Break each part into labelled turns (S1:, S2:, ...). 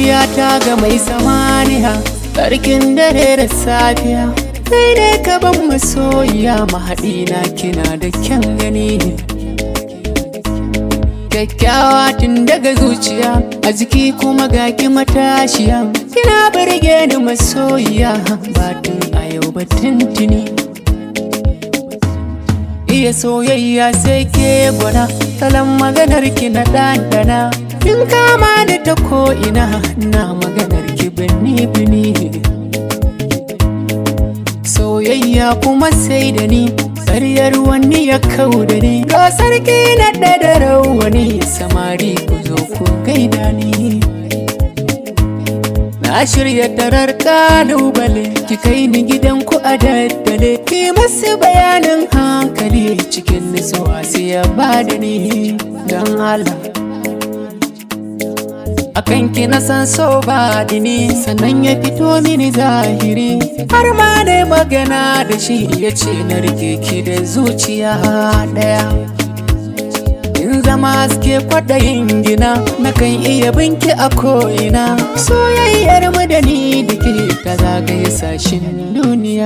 S1: zuciyata ga mai samaniya Tsarkin dare da safiya Kai ne ka ban masoyiya mahaɗina kina da kyan gani Kyakkyawa tun daga zuciya a jiki kuma ga ki matashiya Kina birge ni masoyiya batun a yau ba tuntuni Iya soyayya sai ke gwada salon maganar ki na ɗanɗana In kama da ta ko'ina na maganar ki bini bini Soyayya kuma sai da ni Ƙaryar wani ya kau da ni Ga sarki na da rawani Samari ku zo ku gaida ni Na shirya tarar kalubale Ki kai ni gidan ku a daddale Ki masu bayanin hankali Cikin nisuwa sai ya bada ni Don Allah akan ki na san so ba dini sannan ya fito mini zahiri har ma dai magana da shi ya ce na rike ki da zuciya daya in zama haske kwaɗayin gina na kan iya binki a ko'ina soyayyar mu da ni da ke ta zagaye sashin duniya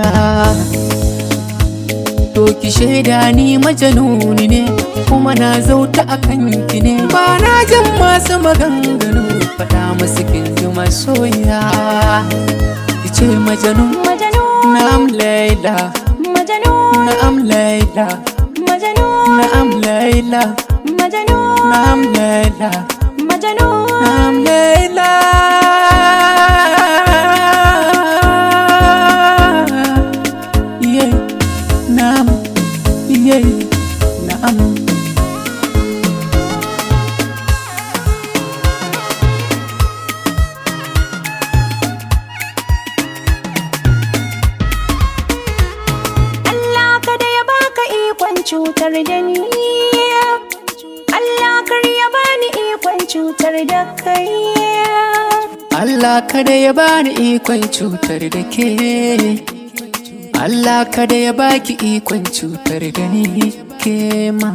S1: To ki shaida ni majanuni ne kuma na zauta a kanki ne ba na jin masu maganganu faɗa musu kin ji masoya ki ce majanun
S2: Majanun,
S1: na'am laila
S2: Majanun,
S1: na'am laila
S2: Majanun,
S1: na'am laila
S2: Majanun,
S1: na'am laila
S2: Majanun.
S1: na'am laila yeah na'am yeah na'am
S2: Allah kada ya baka ikon cutar da ni Allah kar ya bani ikon cutar da kai
S1: Allah kada ya bani ikon cutar da ke Allah kada ya baki ikon cutar da ni ke ma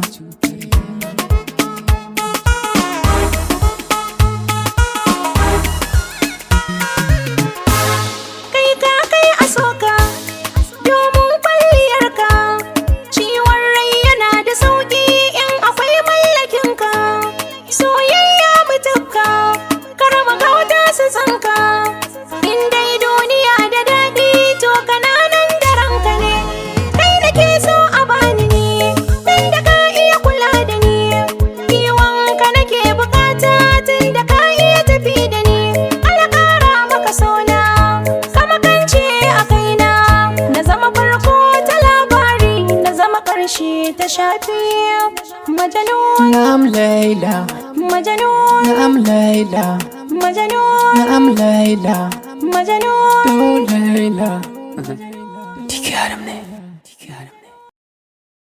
S2: kai ka kai a soka domin kwalliyarka ciwon rai yana da sauki in akwai mallakinka soyayya mutukka karama kauta su tsanka in dai duniya da daɗi to kananan da ranka ne kai da ke so a bani ne dan da ka iya kula da ni kiwonka nake bukata tun da ka iya tafi da ni ala kara maka sona kama kance a kaina na zama farko ta labari na zama ƙarshe ta shafi majanun
S1: na'am laila
S2: majanun
S1: na'am laila
S2: majanun
S1: na'am laila
S2: majanun
S1: to laila Tiki haram ne